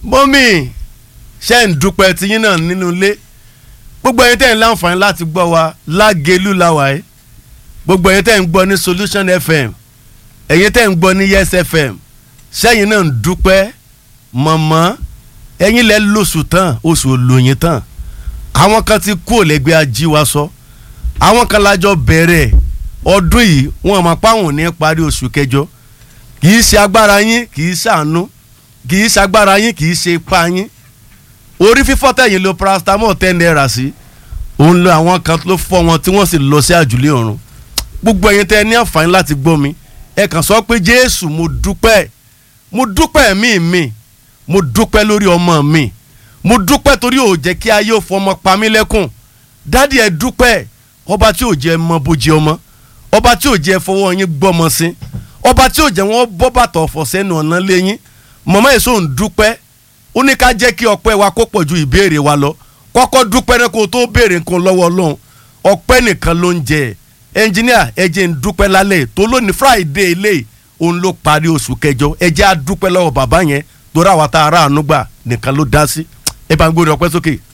mọ́mì ṣe ń dúpẹ́ tiyín náà nínú ilé gbogbo ẹ̀yin tẹ́ ń láǹfààní láti gbọ́ wa lágẹ̀lú làwà ẹ́ gbogbo ẹ̀yin tẹ́ ń gbọ́ ní solution fm ẹ̀yin tẹ́ ń gbọ́ ní yes fm ṣẹ́yìn náà ń dúpẹ́ mọ̀mọ́ ẹ̀yin lẹ́ lóṣù tán oṣù olóyin tán àwọn kan ti kú òlẹ́gbẹ́ ajíwa sọ àwọn kan lájọ bẹ̀rẹ̀ ọdún yìí wọn máa páwọn ní parí oṣù kẹjọ kì í ṣe agbára yín kì í ṣàánú kì í ṣe agbára yín kì í ṣe ipá yín orí fífọ́ tẹ̀yìn lo paracetamol ten naira sí òun lo àwọn kan ló fọ́ wọn tí wọ́n sì lọ sí àjùlé ọ̀run gbogbo ẹ̀yin tẹ́ ẹ ní àǹfààní láti gbọ́ mi ẹ kàn sọ pé jésù mo dúpẹ́ mo dúpẹ́ ẹ̀mí mi mo dúpẹ́ lórí ọmọ mi mo dúpẹ́ torí ò jẹ́ kí ayé ò fọmọ pa mí lẹ́kùn dádì ẹ dúpẹ́ ọba tí ò jẹ́ mọ bójì ọmọ ọba tí ò jẹ́ fọwọ́ yín gbọ́mọ sí ọba tí ò jẹ́ wọ́n bọ́ bàtà ọ̀fọ̀ sẹ́nu ọ̀nà lẹ́yìn mọ̀mọ́ èso ń dúpẹ́ ó ní ká jẹ́ kí ọpẹ́ wa kó pọ̀ ju ìbéèrè wa lọ kọ́kọ́ dúpẹ́ náà kó o tó béèrè nǹkan lọ́wọ́ ọlọ́run ọpẹ́ nìkan ló ń jẹ ẹnjìníà ẹ jẹ́ ń dúpẹ́ lálẹ́ tó lónìí friday eléyìí òun ló parí oṣù kẹjọ ẹ jẹ́ á dúpẹ́ lọ́wọ́ bàbá yẹn torí àwa tá a rà àánú gbà nìkan ló dá sí ẹ bá ń gbórí ọpẹ́ sókè.